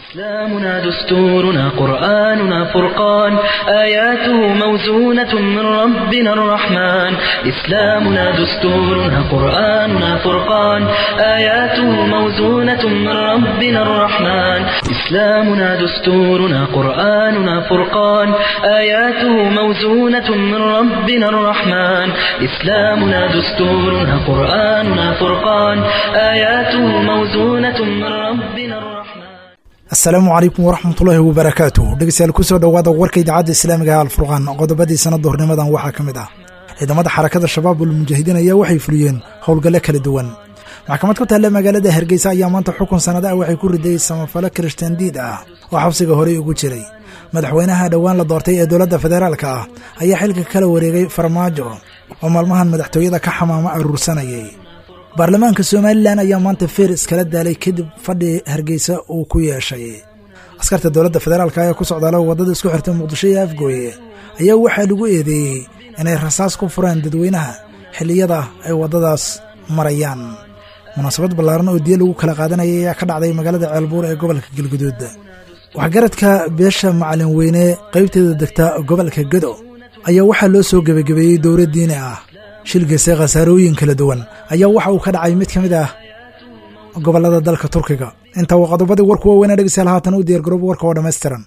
إسلامنا دستورنا قرآننا فرقان آياته موزونة من ربنا الرحمن إسلامنا دستورنا قرآننا فرقان آياته موزونة من ربنا الرحمن إسلامنا دستورنا قرآننا فرقان آياته موزونة من ربنا الرحمن إسلامنا دستورنا قرآننا فرقان آياته موزونة من ربنا الرحمن asalaamu calaykum waraxmatullaahi wabarakaatu dhegeystayaal kusoo dhowaada warka idaacadda islaamiga ee alfurqaan qodobadii sanadda hornimadan waxaa ka mid ah ciidamada xarakada shabaab ulmujaahidiin ayaa waxay fuliyeen howlgalle kala duwan maxkamad ku taalla magaalada hargeysa ayaa maanta xukun sannada ah waxay ku riday samafalo kirishtaan diid ah oo xabsiga horey ugu jiray madaxweynaha dhowaan la doortay ee dowladda federaalka ah ayaa xilka kala wareegay farmaajo oo maalmahan madaxtooyada ka xamaamo aruursanayay baarlamaanka somalilan ayaa maanta feer iskala daalay kadib fadhi hargeysa uu ku yeeshay askarta dowladda federaalka ee ku socdaala waddada isku xirtay muqdisho iyo afgooye ayaa waxaa lagu eedeeyey inay rasaas ku furaan dadweynaha xilliyada ay waddadaas marayaan munaasabad ballaaran oo diya lagu kala qaadanayay ayaa ka dhacday magaalada ceelbuur ee gobolka galguduud waxgaradka beesha macalin weyne qaybteeda degta gobolka gedo ayaa waxaa loo soo gebagabeeyey dowlad diini ah shilgase khasaarooyin kala duwan ayaa waxa uu ka dhacay mid ka mid ah gobollada dalka turkiga inta waa qodobadii warku waaweynaa dhegeystayaal haatan u diyaargarooba warka oo dhammaystiran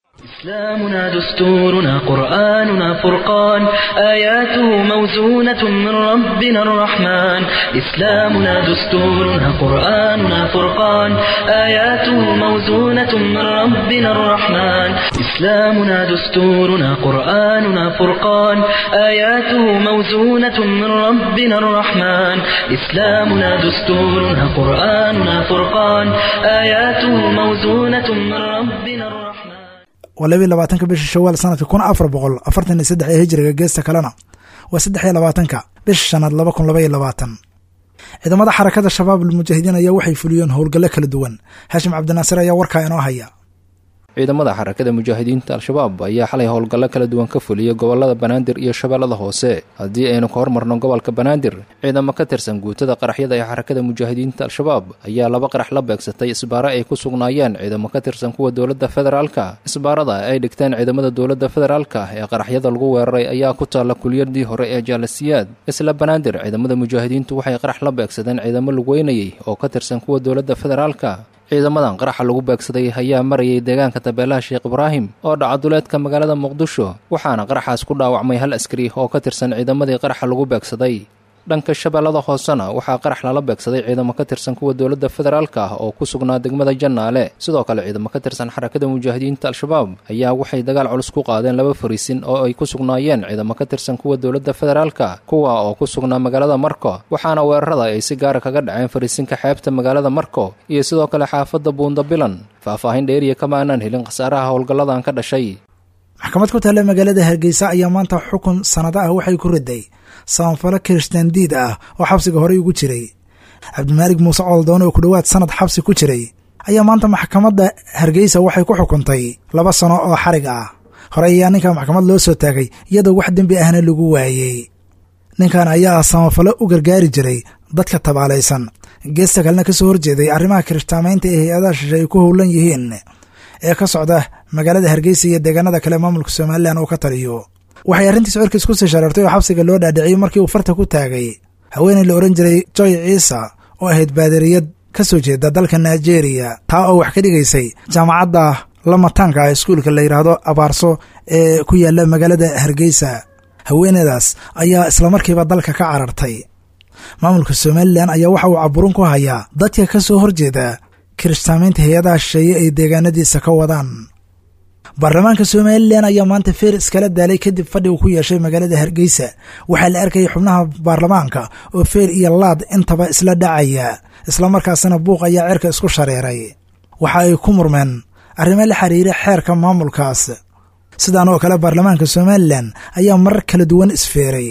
إسلامنا دستورنا قرآننا فرقان آياته موزونة من ربنا الرحمن إسلامنا دستورنا قرآننا فرقان آياته موزونة من ربنا الرحمن إسلامنا دستورنا قرآننا فرقان آياته موزونة من ربنا الرحمن إسلامنا دستورنا قرآننا فرقان آياته موزونة من ربنا الرحمن waa labiiy labaatanka bisha shawaal sanadka kun afar boqol afartan iyo saddex ee hijriga geesta kalena waa saddex iyo labaatanka bisha shanaad laba kun laba iyo labaatan ciidamada xarakada shabaab almujaahidiin ayaa waxay fuliyeen howlgallo kala duwan haashim cabdinaasir ayaa warkaa inoo haya ciidamada xarakada mujaahidiinta al-shabaab ayaa xalay howlgallo kala duwan ka fuliyey gobollada banaadir iyo shabeellada hoose haddii aynu ka hormarno gobolka banaadir ciidamo ka tirsan guutada qaraxyada ee xarakada mujaahidiinta al-shabaab ayaa laba qarax la beegsatay isbaaro ay ku sugnaayeen ciidamo ka tirsan kuwa dowladda federaalka isbaarada ay dhigteen ciidamada dowladda federaalka ee qaraxyada lagu weeraray ayaa ku taalla kuliyadii hore ee jaalasiyaad isla banaadir ciidamada mujaahidiintu waxay qarax la beegsadeen ciidamo lugweynayey oo ka tirsan kuwa dowladda federaalka ciidamadan qaraxa lagu beegsaday ayaa marayay deegaanka tabeelaha sheekh ibraahim oo dhaca duleedka magaalada muqdisho waxaana qaraxaas ku dhaawacmay hal askari oo ka tirsan ciidamadii qaraxa lagu beegsaday dhanka shabeellada hoosena waxaa qarax lala beegsaday ciidamo ka tirsan kuwa dowladda federaalka ah oo ku sugnaa degmada jannaale sidoo kale ciidamo ka tirsan xarakada mujaahidiinta al-shabaab ayaa waxay dagaal culus ku qaadeen laba fariisin oo ay ku sugnaayeen ciidamo ka tirsan kuwa dowladda federaalka kuwa oo ku sugnaa magaalada marko waxaana weerarada ay si gaara kaga dhaceen fariisinka xeebta magaalada marko iyo sidoo kale xaafadda buundabilan faahfaahin dheeriya kama aanaan helin khasaaraha howlgalladan ka dhashay maxkamad ku taalla magaalada hargeysa ayaa maanta xukun sannado ah waxay ku riday samafalo kirishtaan diid ah oo xabsiga horey ugu jiray cabdimaalig muuse cooldoon oo ku dhowaad sanad xabsi ku jiray ayaa maanta maxkamadda hargeysa waxay ku xukuntay laba sano oo xarig ah hore ayaa ninka maxkamad loo soo taagay iyadoo wax dembi ahna lagu waayey ninkan ayaa samafalo u gargaari jiray dadka tabaalaysan geesta kalena ka soo horjeeday arrimaha kirishtaamaynta ee hay-adaha shishe ay ku howlan yihiin ee ka socda magaalada hargeysa iyo deegaanada kale maamulka somalilan uu ka taliyo waxay arrintiis cirkiis ku sii shareertay oo xabsiga loo dhaadhiciyey markii uu farta ku taagay haweeney la odhan jiray joy ciisa oo ahayd baadariyad ka soo jeeda dalka nigeria taa oo wax ka dhigaysay jaamacadda lamataanka ah iskuulka la yidhaahdo abaarso ee ku yaalla magaalada hargeysa haweeneydaas ayaa islamarkiiba dalka ka carartay maamulka somalilan ayaa waxa uu caburin ku hayaa dadka ka soo horjeeda kirishtaamaynta hay-adaha shisheeye ay deegaanadiisa ka wadaan baarlamaanka somalilan ayaa maanta feer iskala daalay kadib fadhi uu ku yeeshay magaalada hargeysa waxaa la arkayay xubnaha baarlamaanka oo feer iyo laad intaba isla dhacaya islamarkaasina buuq ayaa cirka isku shareeray waxa ay ku murmeen arrimo la xiriira xeerka maamulkaas sidaan oo kale baarlamaanka somalilan ayaa marar kala duwan isfeeray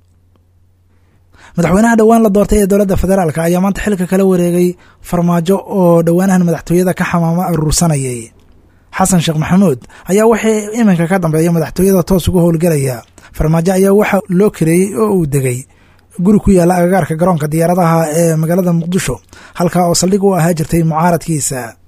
madaxweynaha dhowaan la doortay ee dowladda federaalk ayaa maanta xilka kala wareegay farmaajo oo dhowaanahan madaxtooyada ka xamaamo aruursanayay xasan sheekh maxamuud ayaa wixii iminka ka dambeeya madaxtooyada toos uga howlgelaya farmaajo ayaa waxa loo kareeyey oo uu degay guri ku yaalla agagaarka garoonka diyaaradaha ee magaalada muqdisho halkaa oo saldhig u ahaa jirtay mucaaradkiisa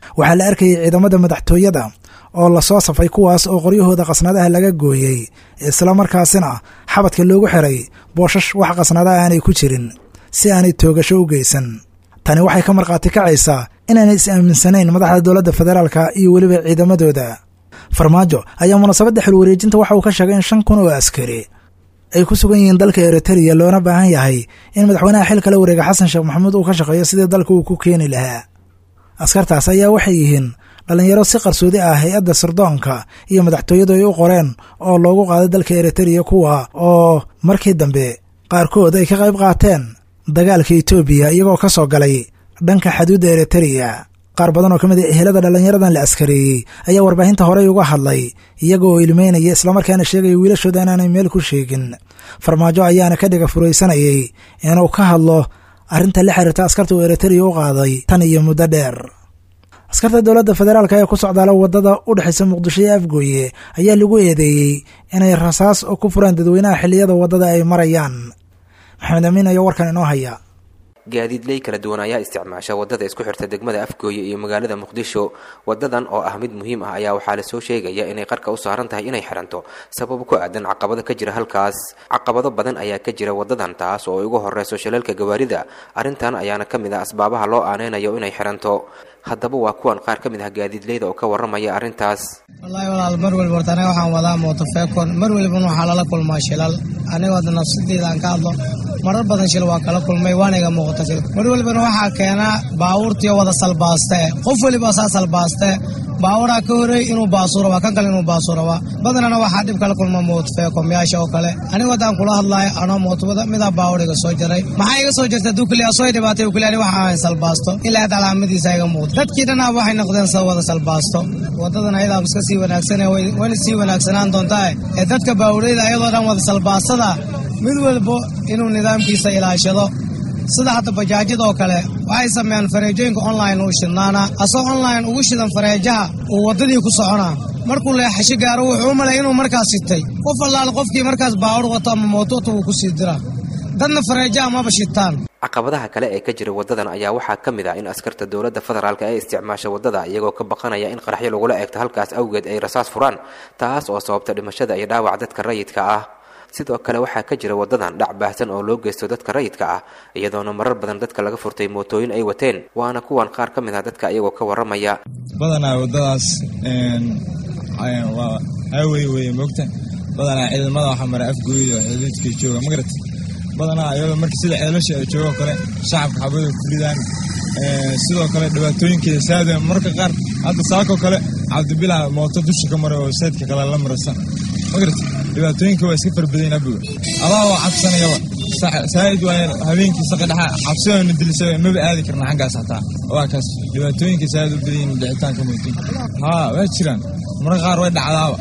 waxaa la arkayay ciidamada madaxtooyada oo lasoo safay kuwaas oo qoryahooda qasnadaha laga gooyey islamarkaasina xabadka loogu xiray booshash wax qasnadaha aanay ku jirin si aanay toogasho u geysan tani waxay ka markhaati kacaysaa inaanay is aaminsanayn madaxda dowladda federaalka iyo weliba ciidamadooda farmaajo ayaa munaasabadda xilwareejinta waxa uu ka sheegay in shan kun oo askari ay ku sugan yihiin dalka eritreya loona baahan yahay in madaxweynaha xilka la wareega xasan sheekh maxamuud uu ka shaqeeyo sidii dalka uu ku keeni lahaa askartaas ayaa waxay yihiin dhallinyaro si qarsoodi ah hay-adda sirdoonka iyo madaxtooyadu ay u qoreen oo loogu qaaday dalka eritreya kuwa oo markii dambe qaarkood ay ka qayb qaateen dagaalka etoobiya iyagoo ka soo galay dhanka xaduudda eritreya qaar badan oo ka mid a ehelada dhallinyaradan la askareeyey ayaa warbaahinta horey uga hadlay iyaga oo ilmeynaya islamarkaana sheegaya wiilashooda inaanay meel ku sheegin farmaajo ayaana ka dhiga furaysanayay inuu ka hadlo arrinta la xiriirta askarta uu eritreya u qaaday tan iyo muddo dheer askarta dowladda federaalk ee ku socdaala waddada u dhexaysa muqdisho iyo afgooye ayaa lagu eedeeyey inay rasaas oo ku furaan dadweynaha xilliyada waddada ay marayaan maxamed amiin ayaa warkan inoo haya gaadiidley kala duwan ayaa isticmaasha wadada isku xirta degmada afgooye iyo magaalada muqdisho wadadan oo ah mid muhiim ah ayaa waxaa lasoo sheegaya inay qarka u saaran tahay inay xiranto sabab ku aadan caqabado ka jira halkaas caqabado badan ayaa ka jira wadadan taas oo ay ugu horeyso shilalka gawaarida arrintan ayaana ka mid ah asbaabaha loo aaneynayo inay xiranto haddaba waa kuwan qaar ka mid ah gaadiidleyda oo ka warramaya arrintaas wallaahi walaal mar weliba horta aniga waxaan wadaa mootofeekon mar welibana waxaa lala kulmaa shilal aniga hadda nafsadeyda aan ka hadlo marar badan shil waa kala kulmay waana iga muuqata shil mar welibana waxaa keenaa baabuurtiyo wada salbaaste qof weliba saa salbaaste baaburaa ka horey inuu baasuura waa kan kale inuu baasuura waa badanana waxaa dhib kala kulma mootofeekomyaasha oo kale aniga haddaan kula hadlaayo anoo mootobada midaa baawur iga soo jaray maxaa iga soo jarta dukli asoo dhibaatay ukli ani waxa ahayn salbaasto ilaa had calaamadiisa iga muuqda dadkii dhanaa waxay noqdeen sa wada salbaasto wadadan ayadaa iska sii wanaagsan wayna sii wanaagsanaan doontaa ee dadka baawureyda ayadoo dhan wada salbaastada mid walbo inuu nidaamkiisa ilaashado sida hadda bajaajyada oo kale waxay sameeyaan fareejooyinka online u shidnaana asoo online ugu shidan fareejaha uu waddadii ku soconaa markuu leexasho gaaro wuxuu u malay inuu markaas sitay qof allaale qofkii markaas baawur wato ama mootota wuu ku sii diraa dadna fareejaha maba shitaan caqabadaha kale ee ka jira wadadan ayaa waxaa ka mid ah in askarta dowladda federaalk ee isticmaasha wadada iyagoo ka baqanaya in qaraxyo lagula eegto halkaas awgeed ay rasaas furaan taas oo sababta dhimashada iyo dhaawac dadka rayidka ah sidoo kale waxaa ka jira wadadan dhac baahsan oo loo geysto dadka rayidka ah iyadoona marar badan dadka laga furtay mootooyin ay wateen waana kuwan qaar ka mid ah dadka iyagoo ka warramaya badanaa wadadaas waa highway weye moogta badanaa ciidamada waxaa mara afgooyda xuduudka jooga magarat badanaa iyadoo marka sida ceelasha ay joogo kale shacabka xabada ku ridaan sidoo kale dhibaatooyinkeeda saada marka qaar hadda saakoo kale cabdibilah mooto dusha ka maray oo saydka kale la marasa magarat dhibaatooyinka waa iska farbadayn abuga adaa oo cabsanayaba saa'id waa habeenkii saqa dhexa cabsidoona dilisa maba aadi karna xaggaas hataa waa kaas dhibaatooyinka saa'id u badayin dhicitaanka mootooyinka haa waa jiraan marka qaar way dhacdaaba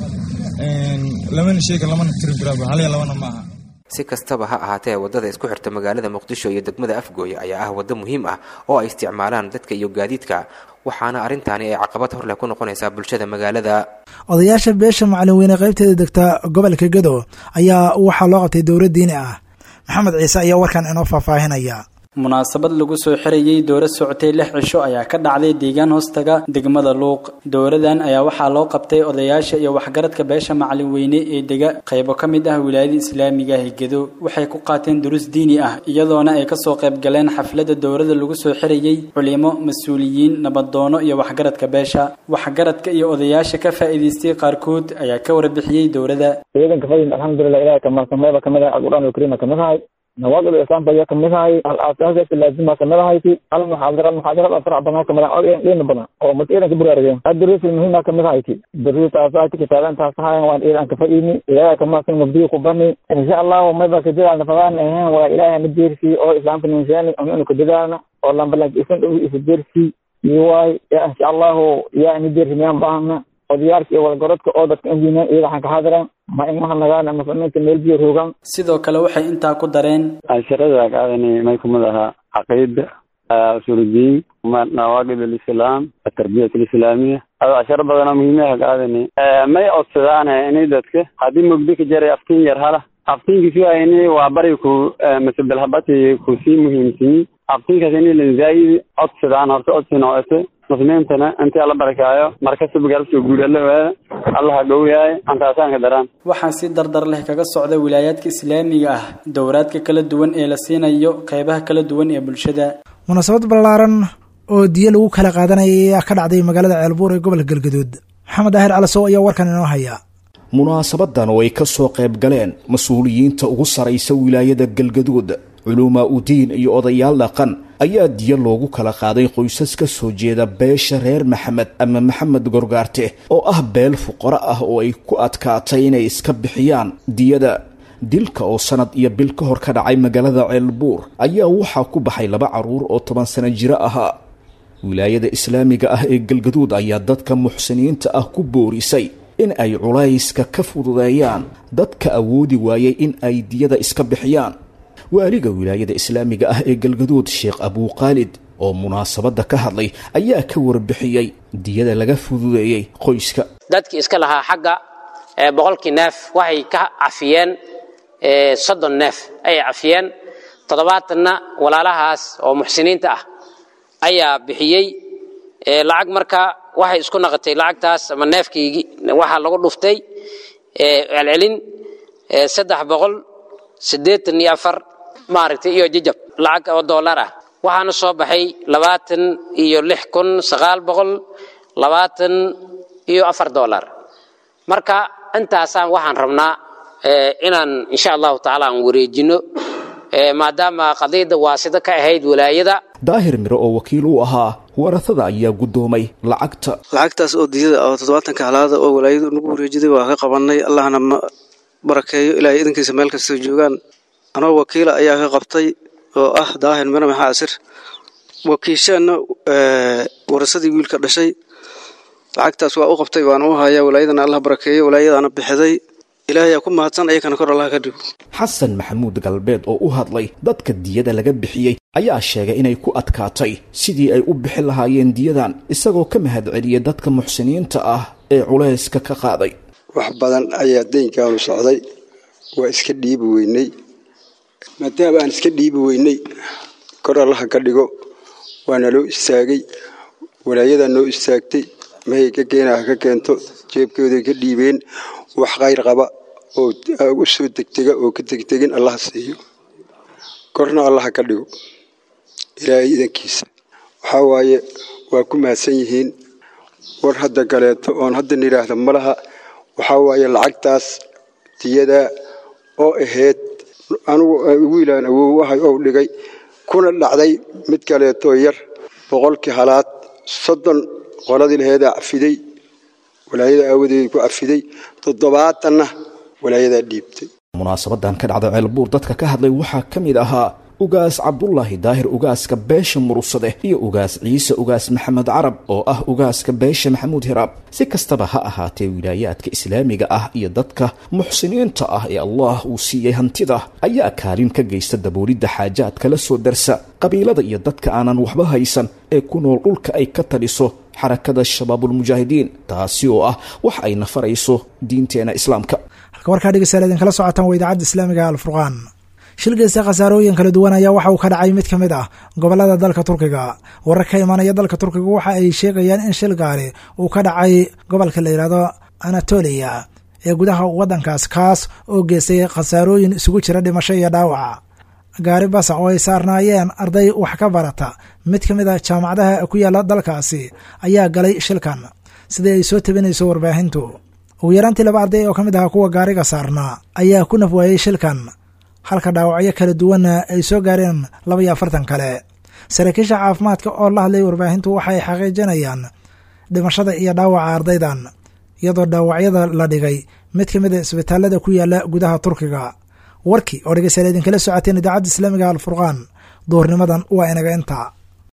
lamana sheega lamana tirin karaaba hal iyo labana maaha si kastaba ha ahaatee waddada isku xirta magaalada muqdisho iyo degmada afgooye ayaa ah waddo muhiim ah oo ay isticmaalaan dadka iyo gaadiidka waxaana arrintaani ay caqabad hor leh ku noqonaysaa bulshada magaalada odayaasha beesha macalin weyne qaybteeda degta gobolka gedo ayaa waxaa loo qabtay dowlad diini ah maxamed ciise ayaa warkan inoo faahfaahinaya munaasabad lagu soo xirayey dowlad socotay lix cisho ayaa ka dhacday deegaan hoostaga degmada luuq dowladan ayaa waxaa loo qabtay odayaasha iyo waxgaradka beesha macalin weyne ee dega qaybo ka mid ah wilaayada islaamiga higedo waxay ku qaateen duruus diini ah iyadoona ay kasoo qayb galeen xafladda dowlada lagu soo xirayey culimo mas-uuliyiin nabadoono iyo waxgaradka beesha waxgaradka iyo odayaasha ka faa'iidaystay qaarkood ayaa ka warbixiyey dowladda ciidanka fadin alxamdulilah ilahay kamalsameeba kamid ah alquraan alkariima kamid ahay nawaaqid islaam baya kamid ahay al-aasaasiyaadka laazima kamid ahayti hal muxaadara muxaadarada farac badan kamid ah dhiina badan oo mad ciidanka buraarigeen adduruusi muhiima kamid ahayti duruustaasaayti kitaabantaas ahayan waan ciidanka fadhiini ilaahay kamasan mabdiyo ku bani insha allahu mayba kadadaalna fadaan ahayn waa ilaahay na deersii oo islaamka ninseeni inu kadadaalna oo lambalanka isan dhow isa deersii iwaay ya insha allahu yaa ni deersi miyaan baahna odayaarka iyo walgarodka oo dadka injiineen iyaga waxaan ka xaadiran ma in mahadnagaan ama fanaanka meel biyo roogaan sidoo kale waxay intaa ku dareen casharada qaadani may kumid ahaa caqiida usuuludiin nawaaqid alislaam atarbiyat alislaamiya ado casharo badanoo muhiimaha qaadani may codsadaan inay dadka haddii mugdi ka jaray aftiin yar hala aftiinkiis waa ini waa bari ku masabelhabati kusii muhiimsiyi aftiinkaas ini lanzaayidi codsadaan horta codsi noocete muslimiintana intii alla barakaayo markastaba garabsoo guud alla waada allaha gowyahay antaasaanka daraan waxaa si dardar leh kaga socda wilaayaadka islaamiga ah dowraadka kala duwan ee la siinayo qeybaha kala duwan ee bulshada munaasabad ballaaran oo diyo lagu kala qaadanaya ayaa ka dhacday magaalada ceelbuur ee gobolka galgaduud maxamed daahir calasow ayaa warkan inoo haya munaasabadan oo ay ka soo qayb galeen mas-uuliyiinta ugu saraysa wilaayada galgaduud culumaa udiin iyo odayaal dhaqan ayaa diyo loogu kala qaaday qoysas ka soo jeeda beesha reer maxamed ama maxamed gorgaarte oo ah beel fuqaro ah oo ay ku adkaatay inay iska bixiyaan diyada dilka oo sanad iyo bil ka hor ka dhacay magaalada ceelbuur ayaa waxaa ku baxay laba carruur oo toban sano jiro ahaa wilaayada islaamiga ah ee galgaduud ayaa dadka muxsiniinta ah ku boorisay in ay culayska ka fududeeyaan dadka awoodi waayay in ay diyada iska bixiyaan waaliga wilaayada islaamiga ah ee galgaduud sheekh abuukhaalid oo munaasabadda ka hadlay ayaa ka warbixiyey diyada laga fududeeyey qoyska dadkii iska lahaa xagga boqolkii neef waxay ka cafiyeen soddon neef ayay cafiyeen toddobaatanna walaalahaas oo muxsiniinta ah ayaa bixiyey lacag marka waxay isku naqotay lacagtaas ama neefkiigi waxaa lagu dhuftay celcelin saddex boqol siddeetan iyo afar maaragtay iyo jajab lacag oo dollar ah waxaana soo baxay labaatan iyo lix kun sagaal boqol labaatan iyo afar dollar marka intaasaan waxaan rabnaa inaan insha allahu tacaala aan wareejino maadaama qadiyadda waasida ka ahayd walaayada daahir miro oo wakiil u ahaa warasada ayaa guddoomay lacagta lacagtaas oo diyada oo toddobaatanka halaada oo walaayadu nagu wareejiday waa ka qabanay allahna ma barakeeyo ilaahay idankiisa meel kastoo joogaan anoo wakiila ayaa ka qabtay oo ah daahir miro maxaa asir wakiisheenna warasadii wiilka dhashay lacagtaas waa u qabtay waana u hayaa walaayadana allah barakeeyo walaayadaana bixiday ilaahay aa ku mahadsan ayakana kor allah ka dhigo xasan maxamuud galbeed oo u hadlay dadka diyada laga bixiyey ayaa sheegay inay ku adkaatay sidii ay u bixi lahaayeen diyadan isagoo ka mahad celiyey dadka muxsiniinta ah ee culayska ka qaaday wax badan ayaa deynkaanu socday waa iska dhiibi weynay maadaama aan iska dhiibi weynay kor allaha ka dhigo waana loo istaagay walaayadaa noo istaagtay mahay ka keena ha ka keento jeebkooday ka dhiibeen wax khayr qaba oo u soo degtega oo ka degtegin allaha siiyo korna allaha ka dhigo ilaahay idankiisa waxaa waaye waa ku mahadsan yihiin war hadda kaleeto oon hadda nidhaahda ma laha waxaa waaye lacagtaas diyadaa oo ahayd anugu wiilaan awow ahay ou dhigay kuna dhacday mid kaleetoo yar boqolkii halaad soddon qoladii laheedaa cafiday walaayada aawadeeda ku cafiday toddobaatanna walaayadaa dhiibtay munaasabadan ka dhacda ceelbuur dadka ka hadlay waxaa ka mid ahaa ugaas cabdulaahi daahir ugaaska beesha murugsade iyo ugaas ciise ugaas maxamed carab oo ah ugaaska beesha maxamuud hiraab si kastaba ha ahaatee wilaayaadka islaamiga ah iyo dadka muxsiniinta ah ee allah uu siiyey hantida ayaa kaalin ka geysta daboolidda xaajaadka la soo darsa qabiilada iyo dadka aanan waxba haysan ee ku nool dhulka ay ka taliso xarakada shabaabulmujaahidiin taasi oo ah wax ay nafarayso diinteena islaamka halka warkaa dhegeystayaal idinkala socotaan waa idaacadda islaamiga alfurqaan shilgeysta khasaarooyin kala duwan ayaa waxa uu ka dhacay mid ka mid ah gobolada dalka turkiga warar ka imanaya dalka turkiga waxa ay sheegayaan in shil gaari uu ka dhacay gobolka la yidhaahdo anatoliya ee gudaha waddankaas kaas oo geystay khasaarooyin isugu jira dhimasho iyo dhaawaca gaari basa oo ay saarnaayeen arday wax ka barata mid ka mid a jaamacadaha ku yaalla dalkaasi ayaa galay shilkan sidai ay soo tabinayso warbaahintu ugu yaraantii laba arday oo ka mid ahaa kuwa gaariga saarnaa ayaa ku naf waayey shilkan halka dhaawacyo kala duwanna ay soo gaareen laba iyo afartan kale saraakiisha caafimaadka oo la hadlay warbaahintu waxay xaqiijinayaan dhimashada iyo dhaawaca ardaydan iyadoo dhaawacyada la dhigay mid ka mid a isbitaalada ku yaala gudaha turkiga warkii oo dhegeystayaal idinkala socoteen idaacadda islaamiga alfurqaan duurnimadan waa inaga intaa